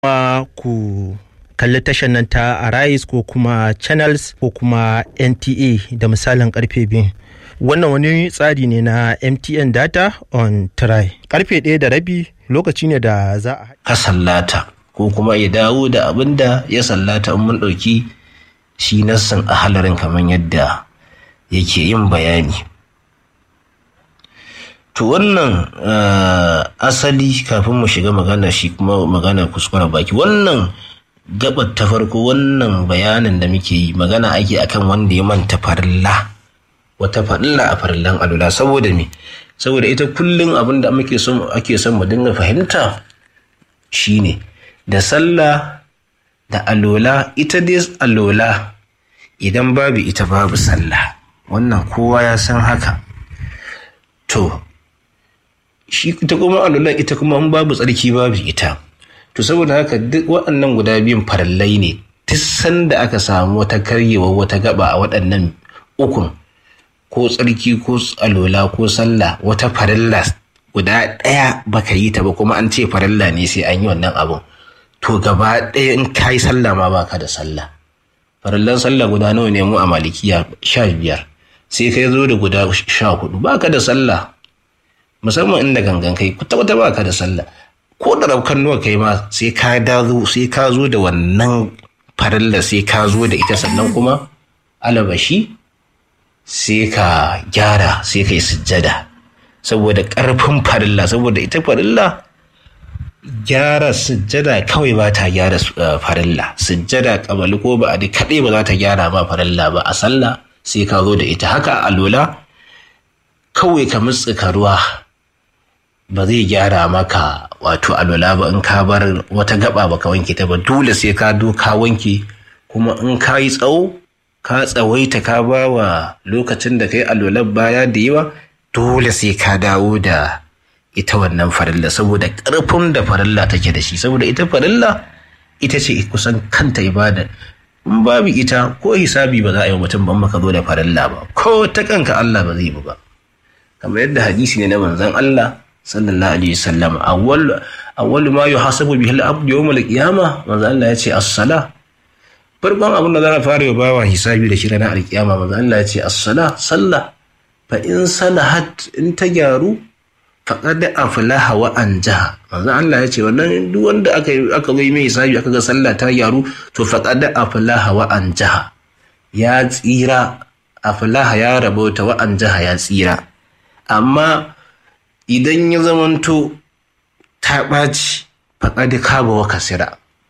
kuma ku kalli tashar nan ta Arise ko kuma Channels ko kuma NTA da misalin karfe biyu. Wannan wani tsari ne na MTN Data on Try. Karfe ɗaya da rabi lokaci ne da za a ka sallata ko kuma ya dawo da abin da ya sallata in mun ɗauki shi nassin a halarin kamar yadda yake yin bayani. To wannan asali kafin mu shiga magana shi kuma magana kuskure baki wannan gabar ta farko wannan bayanin da muke yi magana ake akan wanda ya manta farilla wata farilla a farillan alula saboda me saboda ita kullum abin da muke son ake son mu dinga fahimta shine da sallah da alola ita dai alola idan babu ita babu sallah wannan kowa ya san haka to shi ita kuma alola ita kuma in babu tsarki babu ita to saboda haka duk waɗannan guda biyun farallai ne duk sanda aka samu wata karyewa wata gaba a waɗannan ukun ko tsarki ko alola ko sallah wata farilla guda ɗaya baka yi ta ba kuma an ce farilla ne sai an yi wannan abun to gaba ɗaya in ka yi sallah ma baka da sallah farillan sallah guda nawa ne mu a malikiya sha biyar sai kai zo da guda sha hudu baka da sallah musamman inda gangan kai kuta wata baka da sallah ko da raukan nuwa kai ma sai ka dazo sai ka zo da wannan farilla sai ka zo da ita sannan kuma alabashi sai ka gyara sai ka yi sujjada saboda ƙarfin farilla saboda ita farilla gyara sujjada kawai ba ta gyara farilla sujjada kabali ko ba a da kaɗai ba za ta gyara ba farilla ba a sallah sai ka zo da ita haka a lola kawai ka mutsuka ruwa ba zai gyara maka wato alola ba in ka bar wata gaba ba ka wanke ta ba dole sai ka do ka wanke kuma in ka yi tsawo ka tsawaita ka ba wa lokacin da ka yi alolar baya da yawa dole sai ka dawo da ita wannan farilla saboda ƙarfin da farilla take da shi saboda ita farilla ita ce kusan kanta ibada in babu ita ko hisabi ba za a yi mutum ban maka zo da farilla ba ko ta kanka Allah ba zai bi ba kamar yadda hadisi ne na manzon Allah sallallahu alaihi wasallam awwal awwal ma yuhasabu bihi al-abd yawm al-qiyamah manzon Allah ya ce as-sala farkon abin da za a fara yi bawa hisabi da shi ranar alkiyama manzon Allah ya ce as-sala sallah fa in salahat in ta gyaru faqad aflaha wa anjaha manzon Allah ya ce wannan duk wanda aka aka zo mai hisabi aka ga sallah ta gyaru to faqad aflaha wa anjaha ya tsira aflaha ya rabauta wa anjaha ya tsira amma idan ya zamanto ta ɓaci faƙaɗi kaba wa kasira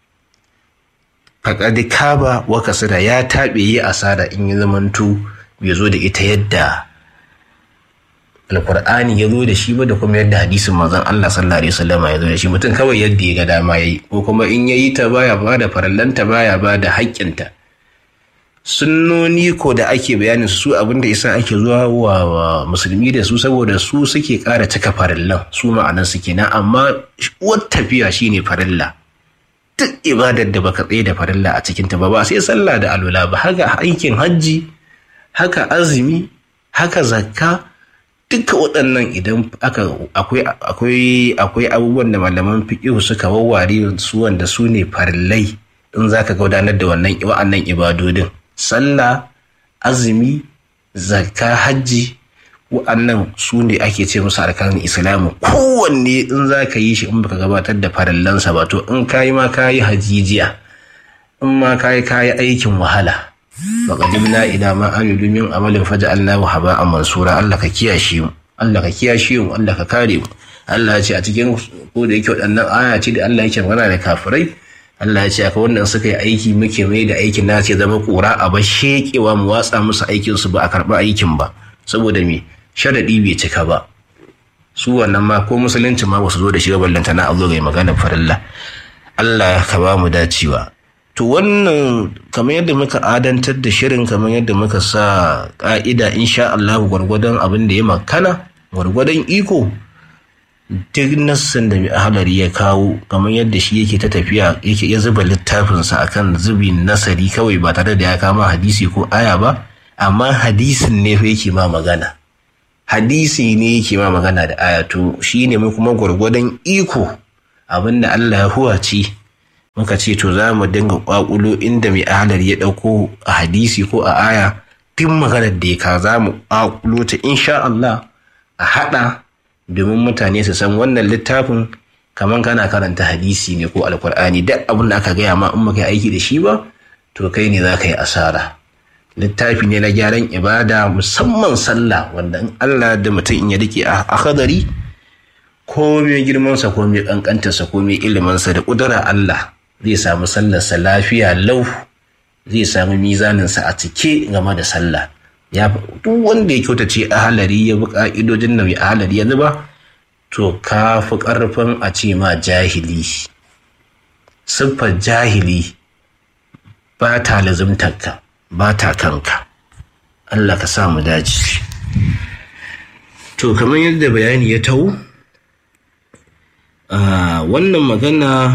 faƙaɗi kaba wa kasira ya taɓe yi asara in ya zamanto bai zo da ita yadda alkur'ani ya zo da shi ba da kuma yadda hadisin manzon Allah sallallahu alaihi wasallam ya zo da shi mutum kawai yadda ya ga dama yayi ko kuma in yayi ta baya ba da farallanta baya ba da haƙƙinta sunnoni ko da ake bayanin su abinda isa ake zuwa wa musulmi da su saboda su suke ƙara cika farillan su ma'anan su kenan amma wata tafiya shine farilla duk ibadar da baka tsaye da farilla a cikin ta ba ba sai sallah da alwala ba haka aikin hajji haka azumi haka zakka duka waɗannan idan aka akwai akwai akwai abubuwan da malaman fiqh suka wawware su wanda su ne farillai in zaka gudanar da wannan wa'annan ibadodin sallah azumi zakka hajji wa'annan su ne ake ce musu arkanin islamu kowanne in za ka yi shi in baka gabatar da farallansa ba to in ka yi ma ka yi hajijiya in ma ka yi ka yi aikin wahala faƙadimna ila ma amilu min amalin faja Allah wa haba'an mansura Allah ka kiyashe mu Allah ka kiyashe mu Allah ka kare mu Allah ya ce a cikin ko da yake waɗannan aya ce da Allah yake magana da kafirai Allah ya ce aka wannan suka yi aiki muke mai da aikin na ce zama kura a bar shekewa mu watsa musu aikin su ba a karɓi aikin ba saboda me sharaɗi bai cika ba su wannan ma ko musulunci ma basu zo da shi ballanta na Allah ga maganar farilla Allah ka ba mu dacewa to wannan kamar yadda muka adantar da shirin kamar yadda muka sa ka'ida insha Allah gwargwadon abin da ya makana gwargwadon iko duk nassin da mai ahalari ya kawo kamar yadda shi yake ta tafiya yake ya zuba littafinsa akan zubi nasari kawai ba tare da ya kama hadisi ko aya ba amma hadisin ne fa yake ma magana hadisi ne yake ma magana da aya to shi ne mu kuma gwargwadon iko abinda Allah ya huwace muka ce to za mu dinga kwakulo inda mai ahalar ya ɗauko a hadisi ko a aya duk maganar da ya ka za mu kwakulo ta insha Allah a haɗa domin mutane su san wannan littafin kamar kana karanta hadisi ne ko alkur'ani duk abin da aka gaya ma in baka aiki da shi ba to kai ne za ka yi asara littafi ne na gyaran ibada musamman sallah wanda in Allah da mutum in ya rike a hadari ko mai girmansa ko mai kankantarsa ko mai iliminsa da ƙudura Allah zai samu sallarsa lafiya lau zai samu mizaninsa a cike game da sallah ya duk wanda ya kyautace ahalari ya bi ka'idojin da mai ahalari ya zuba to ka fi ƙarfin a ce ma jahili siffar jahili ba ta lazimtarka ba ta kanka Allah ka sa mu daji to kamar yadda bayani ya tau wannan magana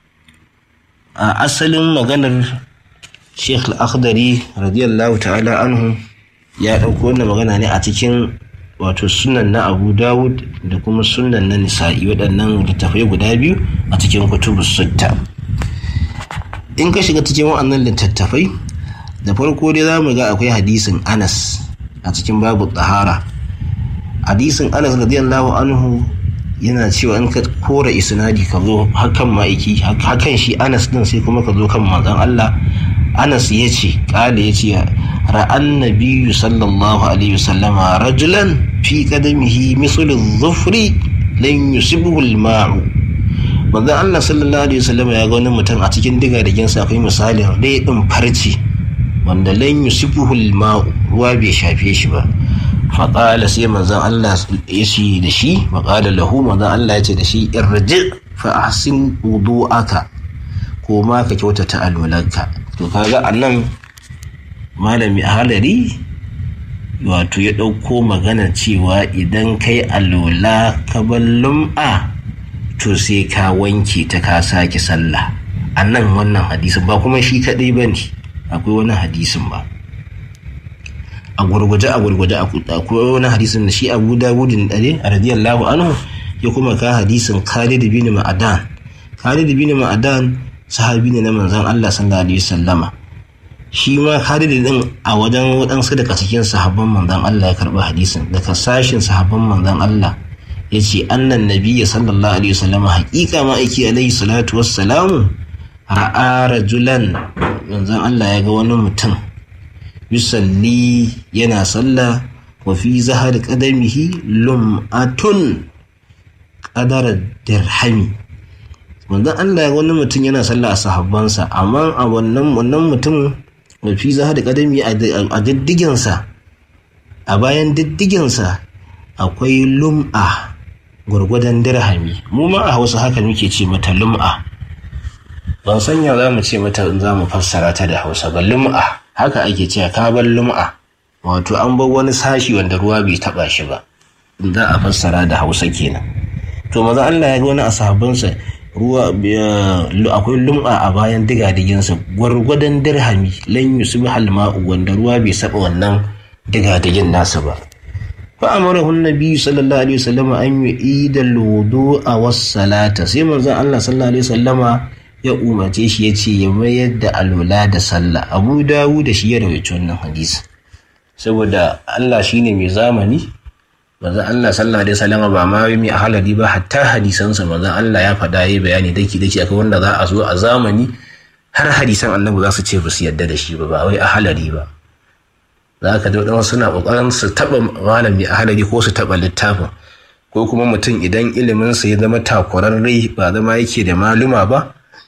a asalin maganar sheikh al-akhdari radiyallahu ta'ala anhu ya ɗauko wannan magana ne a cikin wato sunan na abu dawud da kuma sunan na nisa'i waɗannan littattafai guda biyu a cikin kutubu sutta in ka shiga cikin waɗannan littattafai da farko dai za mu ga akwai hadisin anas a cikin babu tsahara hadisin anas radiyallahu anhu yana cewa in ka kora isnadi ka zo hakan ma'aiki hakan shi anas din sai kuma ka zo kan manzon Allah anas ya ce kala ya ce ra'an nabiyyu sallallahu alaihi wasallama rajulan fi qadamihi mislu dhufri lan yusibuhu al-ma'u manzon Allah sallallahu alaihi wasallama ya ga wani mutum a cikin diga da ginsa akwai misalin dai din farci wanda lan yusibuhu al-ma'u ruwa bai shafe shi ba faƙala sai manzan Allah ya ce da shi faƙala lahu manzan Allah ya ce da shi irji fa ahsin wudu'aka ko ma ka kyautata alwalanka to kaga anan malami halari wato ya ɗauko magana cewa idan kai alwala ka bar lum'a to sai ka wanke ta ka sake sallah anan wannan hadisin ba kuma shi kaɗai ba ne akwai wani hadisin ba a gurguje a gurguje akwai wani hadisin da shi abu dawudin dare a radiyallahu anhu ya kuma ka hadisin khalid bin ma'adan khalid bin ma'adan sahabi ne na manzon Allah sallallahu alaihi wasallama shi ma khalid din a wajen wadansu daga cikin sahabban manzon Allah ya karba hadisin daga sashin sahabban manzon Allah ya ce annan nabiyya sallallahu alaihi wasallama haƙiƙa ma aiki alaihi salatu wassalamu ra'a rajulan manzon Allah ya ga wani mutum yusalli yana sallah wa fi zahar qadamihi lum'atun qadara dirhami manzon Allah ya wani mutum yana sallah a sahabbansa amma a wannan wannan mutum wa fi zahar qadami a diddiginsa a bayan diddiginsa akwai lum'a gwargwadon dirhami mu ma a Hausa haka muke ce mata lum'a ban sanya za mu ce mata in za mu fassara ta da Hausa ba lum'a haka ake cewa ka bar lum'a wato an bar wani sashi wanda ruwa bai taba shi ba za a fassara da hausa kenan to maza Allah ya ga wani asahabinsa ruwa akwai lum'a a bayan digadiginsa gwargwadon dirhami lan yusbi halma'u wanda ruwa bai saba wannan digadigin nasa ba fa amarahu annabi sallallahu alaihi wasallam an yu'ida al-wudu'a was-salata sai manzon Allah sallallahu alaihi wasallama ya umarce shi ya ce ya mayar da alwala da sallah abu dawu da shi ya rawaito wannan hadisi saboda Allah shine mai zamani manzon Allah sallallahu alaihi wasallam ba ma mai halali ba hatta hadisansa manzon Allah ya faɗa yayi bayani daki daki akan wanda za a zo a zamani har hadisan annabi za su ce ba su yadda da shi ba ba wai a halari ba za ka ji wadansu suna kokarin su taba malami a halari ko su taba littafin ko kuma mutum idan iliminsa ya zama takwararre ba zama yake da maluma ba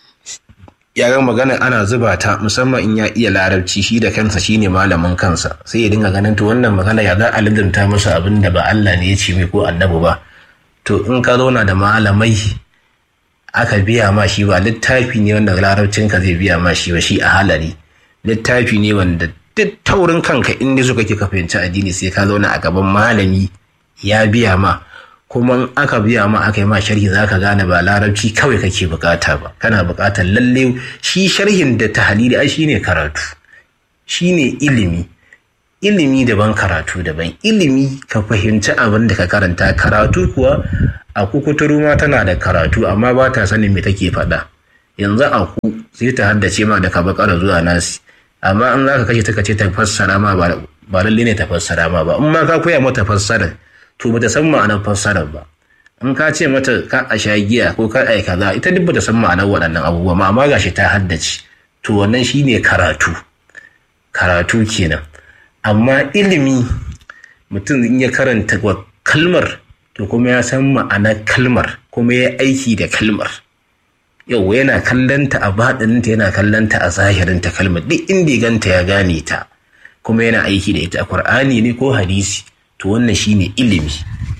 yaran magana ana zuba ta musamman in ya iya larabci shi da kansa shine malamin kansa sai ya dinga ganin to wannan magana ya za a lidimta masa abin da ba Allah ne ya ce mai ko annabi ba to in ka zauna da malamai aka biya ma shi ba littafi ne wanda larabcin ka zai biya ma shi ba shi a halari littafi ne wanda duk taurin kanka in ne suka ke ka fahimci addini sai ka zauna a gaban malami ya biya ma kuma aka biya ma aka yi ma sharhi za ka gane ba larabci kawai kake bukata ba kana bukatar lalle shi sharhin da tahalili ai shine karatu shine ilimi ilimi daban karatu daban ilimi ka fahimci abin da ka karanta karatu kuwa a kukuturu ma tana da karatu amma ba ta sanin me take faɗa yanzu a ku sai ta haddace ma daga bakara zuwa nasi amma in za ka kashe ta kace ta fassara ma ba ba lalle ne ta fassara ma ba in ma ka koya mata fassara to bata san ma'anar fassarar ba in ka ce mata ka a sha giya ko ka ai kaza ita duk bata san ma'anar waɗannan abubuwa ma amma gashi ta haddace to wannan shine karatu karatu kenan amma ilimi mutum in ya karanta kalmar to kuma ya san ma'anar kalmar kuma ya aiki da kalmar yau yana kallanta a baɗininta yana kallanta a zahirinta kalmar duk inda ganta ya gane ta kuma yana aiki da ita a ƙur'ani ne ko hadisi to wannan shine ilimi